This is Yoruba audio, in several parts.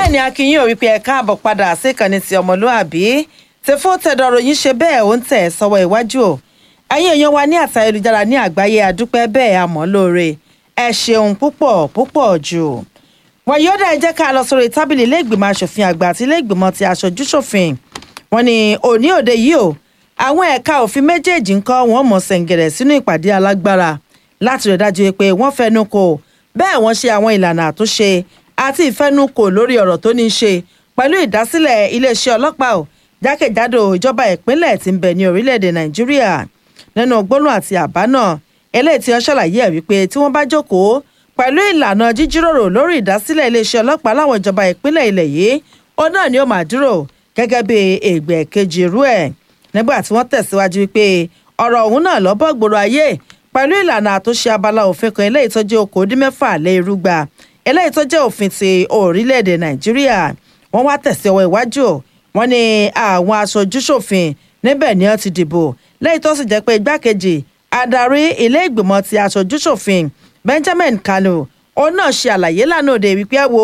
bẹ́ẹ̀ ni akínyìn ò wípé ẹ káàbọ̀ padà sí ìkànnì ti ọmọlúàbí tí fún tẹ̀dọ̀rọ̀ yín ṣe bẹ́ẹ̀ ó ń tẹ̀ sọ́wọ́ iwájú o ẹ̀yin èèyàn wa ní àtà ayélujára ní àgbáyé àdúpẹ́ bẹ́ẹ̀ àmọ́ lóore ẹ ṣeun púpọ̀ púpọ̀ jù wọ́n yóò dá ẹ jẹ́ ká lọ sórí tábìlì ilé ìgbìmọ̀ asòfin àgbà àti ilé ìgbìmọ̀ ti aṣojú ṣòfin wọ́n ní òní òde yìí o àwọn ẹ̀ka òfin méjèèjì ń kọ́ wọn mọ̀ sẹ̀ǹgẹ̀rẹ̀ sínú ìpàdé alágbára láti rẹ̀ dájú pé wọ́n fẹnu kò bẹ́ẹ̀ wọ́n ṣe àwọn ìlànà àtúnṣe àti ìfẹnukò lórí ọ̀rọ̀ tó ní í ṣe pẹ̀lú ìdásílẹ̀ iléeṣẹ́ ọlọ́pàá ò jákèjádò ìjọba ìpínlẹ̀ tí ń bẹ ní orílẹ̀-èdè nàìjíríà nínú gbólóhùn àti àbá náà eléyìí tí wọ́n ṣàlàyé ẹ̀ wípé tí wọ́n bá jókòó pẹ̀lú ìlànà jíjíròrò lórí ìdásílẹ̀ iléeṣẹ́ ọlọ́pàá láwọn ìjọba ìpínlẹ̀ ilẹ̀ yìí ó náà ni ó máa dúró gẹ́gẹ́ bí ègbè kejì irú ẹ̀ nígbà tí wọ́n tẹ̀síwájú wípé ọ̀rọ̀ ọ̀hún náà lọ́bọ̀ gbòòrò ayé pẹ̀lú ìlànà àtúnṣe abala òfin kan eléyìí tó jẹ́ okòódínmẹ́fà lé irúgba eléyìí tó jẹ́ òfin ti orílẹ̀-èdè nàìjíríà wọ́n wá tẹ̀sí ọwọ́ iwájú wọ́n ní àwọn aṣojúṣòfin níbẹ̀ ni wọ́n ti dìbò lẹ́yìn tó sì jẹ́ pé igbákejì adarí ilé ìgbìmọ̀ ti aṣojúṣòfin benjamin kanu òun náà ṣe àlàyé lánàá òde wípé wo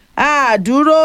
àdúró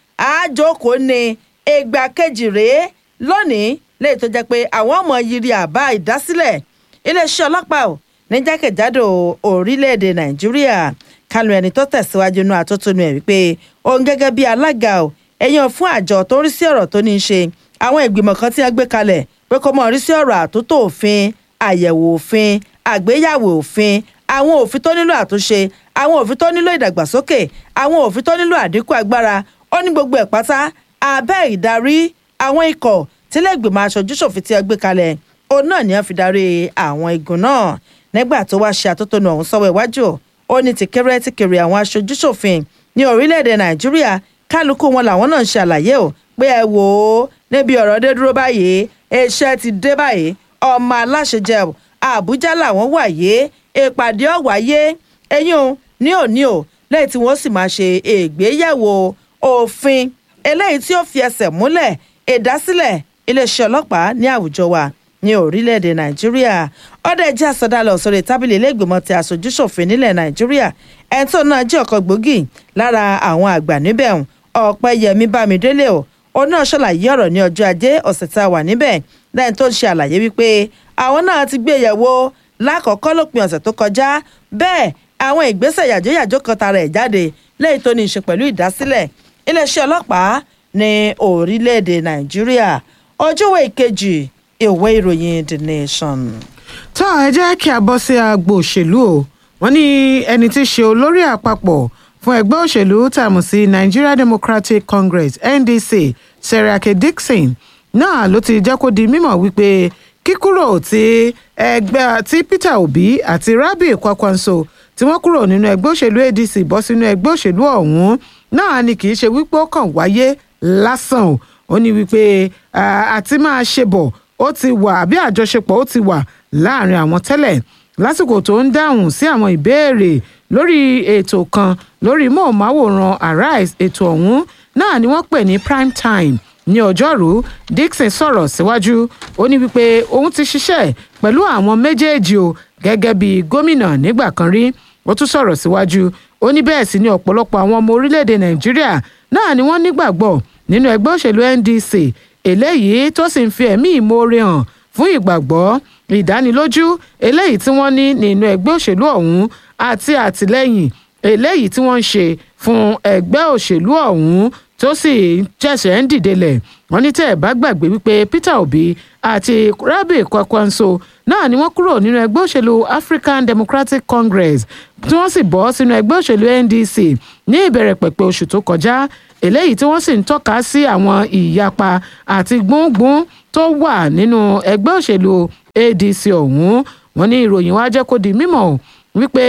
àjókòó ni ìgbà kejì rèé lónìí lẹ́yìn tó jẹ́ pé àwọn ọmọ yiri àbá ìdásílẹ̀ iléeṣẹ́ ọlọ́pàá ò ní jákèjádò orílẹ̀-èdè nàìjíríà kálù ẹni tó tẹ̀síwájú inú àtótónu ẹ̀ wípé òun gẹ́gẹ́ bí alága ò ẹ̀yàn fún àjọ tó ń rí sí ọ̀rọ̀ tó ní í ṣe àwọn ìgbìmọ̀ kan tí wọ́n gbé kalẹ̀ pé kó mọ̀ rí sí ọ̀rọ̀ àtúntò òfin àyẹ̀wò òfin àgbéyàwó òfin àwọn òfin tó nílò àtúnṣe àwọn òfin tó nílò ìdàgbàsókè àwọn òfin tó nílò àdínkù agbára ó ní gbogbo ẹ̀ pátá abẹ́ ìdarí àwọn ikọ̀ tílẹ̀gbìmọ̀ aṣojúṣòfin tí wọ́n gbé kalẹ̀ òun náà ni wọ́n fi darí àwọn igun náà nígbà tó wá ṣe àtótónu ọ̀hún sọ́wọ́ iwájú ó ní tìkẹ́rẹ́ tìkẹ́rẹ́ àwọn aṣojúṣòfin ní orílẹ̀-èdè nàìjíríà kálukú wọn làwọn náà ń ṣàlàyé o pé ẹ wò ó níbi ọ̀rọ̀ dé dúró báyìí iṣẹ́ ti dé báyìí ọmọ aláṣẹ jẹ o àbújá làwọn wà yé ìpàdé ọ̀wáyé eyín o ní òní o lẹ́yìn tí wọ́n sì máa ṣe ìgbéyẹ̀wò òfin eléyìí tí ó fi ẹsẹ̀ múlẹ̀ ìdásílẹ̀ iléeṣẹ́ ọlọ́pàá ní àwùjọ wa ní orílẹ̀-èdè nàìjíríà ọ̀dọ̀ ẹ̀jẹ̀ àsọdálẹ̀ òsèré tábìlì iléègbìmọ̀ ti aṣojúṣòfin nílẹ̀ nàìjíríà ẹ̀ńtọ́ náà jẹ́ ọ̀kan gbòógì lára àwọn àgbà níbẹ̀ ọ̀pẹ́yẹmí bámidélé o ó náà ṣàlàyé ọ̀rọ̀ ní ọjọ́ ajé ọ̀sẹ̀ tá a wà níbẹ̀ lẹ́yìn tó ń ṣe àlàyé wípé àwọn náà ti gbé yẹ̀wò lákọ̀ọ́kọ́ lópin ọ̀sẹ̀ tó kọjá bẹ́ẹ̀ àwọn ìgbésẹ̀ yàjóyàjó kan tara ẹ̀ jáde lẹ́yìn tó ní í ṣe pẹ̀lú ìdásílẹ̀ iléeṣẹ́ ọlọ́pàá ní orílẹ̀-èdè nàìjíríà ojúwe ìkejì ìwé ìròyìn the nation. tó ẹ jẹ́ kí a bọ́ sí agbo òṣèlú o wọ́n ní ẹni tí í ṣe olórí àpapọ̀ fún ẹgbẹ́ òṣèlú tààmù sí nigeria democratic congress ndc seriake dixon náà ló ti jẹ́ kó di mímọ̀ wípé kíkúrò tí ẹgbẹ́ tí peter obi àti rabi kwakwanso tí wọ́n kúrò nínú ẹgbẹ́ òṣèlú adc bọ́ sínú ẹgbẹ́ òṣèlú ọ̀hún náà ni kì í ṣe wípé ó kàn wáyé lásán o ó ní wípé àti máa ṣe bọ̀ ó ti wà àbí àjọṣepọ̀ ó ti wà láàrin àwọn tẹ́lẹ̀ lásìkò tó ń dáhùn sí àwọn ìbéèrè lórí ètò kan lórí móhùnmáwòrán arise ètò ọ̀hún náà ni wọ́n pè ní prime time ní ọjọ́rú dixon sọ̀rọ̀ síwájú ó ní wípé òun ti ṣiṣẹ́ pẹ̀lú àwọn méjèèjì o gẹ́gẹ́ bí gómìnà nígbà kan rí ó tún sọ̀rọ̀ síwájú ó ní bẹ́ẹ̀ sì ni ọ̀pọ̀lọpọ̀ àwọn ọmọ orílẹ̀-èdè nàìjíríà náà ni wọ́n nígbàgbọ́ nínú ẹgbẹ́ òṣèlú ndc eléyìí tó sì ń fi ẹ̀mí ìmoore hàn fún ìgbàgbọ́ ìdánilójú eléyìí tí wọ́n ní nínú ẹgbẹ́ òṣèlú ọ̀hún àti àtìlẹ́yìn eléyìí tí wọ́n ń ṣe fún ẹgbẹ́ òṣèlú ọ̀hún tó sì ṣẹ̀ṣẹ̀ ń dìdelẹ̀ wọ́n ní tẹ́ ẹ̀ bá gbàgbé wípé peter obi àti rabi kwakwanso náà ni wọ́n kúrò nínú ẹgbẹ́ òṣèlú african democratic congress tí wọ́n sì bọ́ sínú ẹgbẹ́ òṣèlú ndc ní ìbẹ̀rẹ̀ pẹ̀pẹ̀ oṣù tó kọjá eléyìí tí wọ́n sì ń tọ́ka sí àwọn ìyapa àti gbóngbóng tó wà nínú ẹgbẹ́ òṣèlú adc ọ̀hún wọ́n ní ìròyìn wá jẹ́ kó di mímọ̀ wípé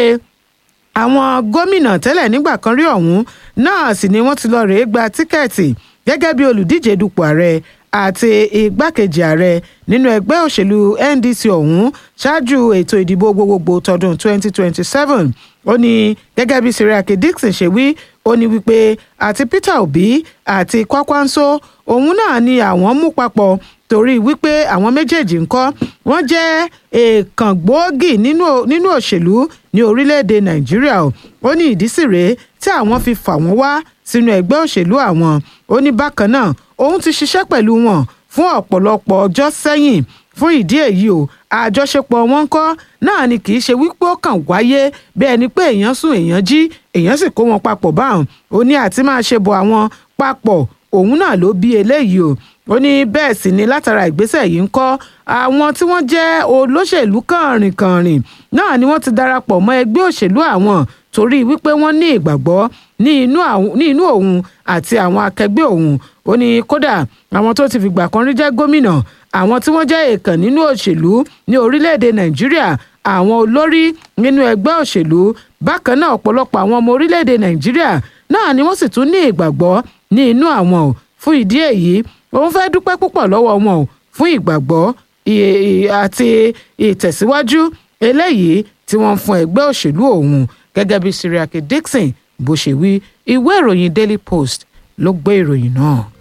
àwọn gómìnà tẹ́lẹ̀ nígbà kan rí ọ̀hún náà sì ni wọ́n ti lọ rèé gba tíkẹ́ẹ̀tì gẹ́gẹ́ bí olùdíje dupò ààrẹ àti igbákejì ààrẹ nínú ẹgbẹ́ òṣèlú ndc ọ̀hún ṣáájú ètò ìdìbò gbogbogbò tọdún 2027 ó ní gẹ́gẹ́ bí seriake dixon ṣe wí ó ní wípé àti peter obi àti kwakwanso òun náà ni àwọn mú papọ̀ torí wípé àwọn méjèèjì ńkọ́ wọ́n jẹ́ èèkàn gbòógì nínú nínú òṣèlú ní orílẹ̀-èdè nàìjíríà o ó ní ìdí sì rèé tí àwọn fi fà wọ́n wá sínú ẹgbẹ́ òṣèlú àwọn ó ní bákan náà òun ti ṣiṣẹ́ pẹ̀lú wọn fún ọ̀pọ̀lọpọ̀ ọjọ́ sẹ́yìn fún ìdí èyí o àjọṣepọ̀ wọn kọ́ náà ni kì í ṣe wípé ó kàn wáyé bí ẹni pé èèyàn sùn èèyàn jí èèyàn sì kó wọn papọ̀ báwọn ó ní àti máa ṣe bọ̀ àwọn papọ̀ òun náà ló bí eléyìí o ó ní bẹ́ẹ̀ sì ni látara ìgbésẹ̀ yìí ń kọ́ àwọn tí wọ́n jẹ́ olóṣèlú kànrìnkànrìn náà ni wọ́n ti darapọ̀ mọ́ ẹgbẹ́ òṣèlú àwọn torí wípé wọ́n ní ìgbàgbọ́ ní inú àwọn- ní inú òun àti àwọn akẹgbẹ́ òun ó ní kódà àwọn tó ti fìgbà kan rí jẹ́ gómìnà àwọn tí wọ́n jẹ́ èèkàn nínú òṣèlú ní orílẹ̀-èdè nàìjíríà àwọn olórí nínú ẹgbẹ́ òṣèlú bákan náà ọ̀pọ̀lọpọ̀ àwọn ọmọ orílẹ̀-èdè nàìjíríà náà ni wọ́n sì tún ní ìgbàgbọ́ ní inú àwọn o fún ìdí èyí òun fẹ́ dúpẹ́ púpọ̀ lọ́wọ́ wọn o fún ìgbàgbọ́ i- i- àti ìtẹ̀síwájú eléyìí tí wọ́n ń fún ẹgbẹ́ òṣèlú òun gẹ́gẹ́ bí Siriake Dixon bó ṣe wí ìwé ìròyìn Daily Post ló gbé ìròyìn náà.